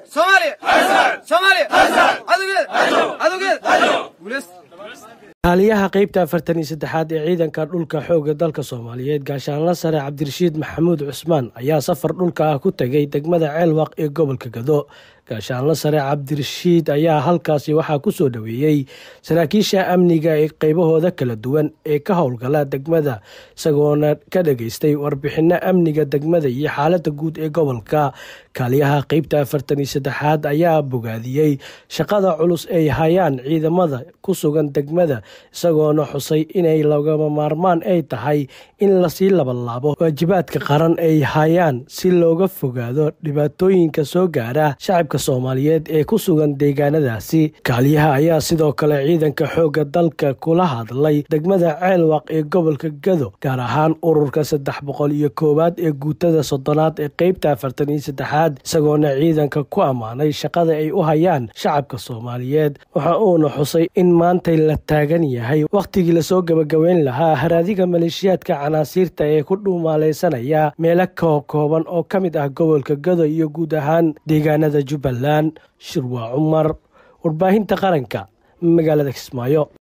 soomaaliya soomaaliya cadowgeed cadowgeed guuleys kaaliyaha qeybta afartan iyo saddexaad ee ciidanka dhulka xoogga dalka soomaaliyeed gaashaanla sare cabdirashiid maxamuud cusmaan ayaa safar dhulka ah ku tegay degmada ceelwaq ee gobolka gado gaashaanla sare cabdirashiid ayaa halkaasi waxaa ku soo dhoweeyey saraakiisha amniga ee qeybahooda kala duwan ee ka howlgala degmada isagoona ka dhageystay warbixino amniga degmada iyo xaalada guud ee gobolka kaaliyaha qeybta afartan iyo saddexaad ayaa bogaadiyey shaqada culus ay hayaan ciidamada ku sugan degmada isagoona xusay inay lagama maarmaan ay tahay in lasii labalaabo waajibaadka qaran ay hayaan si looga fogaado dhibaatooyinka soo gaara shacabka soomaaliyeed ee ku sugan deegaanadaasi kaaliyaha ayaa sidoo kale ciidanka xoogga dalka kula hadlay degmada ceelwaq ee gobolka gado gaar ahaan ururka saddex boqol iyo koowaad ee guutada soddonaad ee qeybta afartan iyo saddexaad isagoona ciidanka ku ammaanay shaqada ay u hayaan shacabka soomaaliyeed waxa uuna xusay in maantay la taagan yahay wakhtigii lasoo gabagabeyn lahaa haraadiga maleeshiyaadka canaasiirta ee ku dhuumaalaysanaya meelo kookooban oo ka mid ah gobolka gado iyo guud ahaan deegaanada jubbaland shirwaa cumar warbaahinta qaranka magaalada kismaayo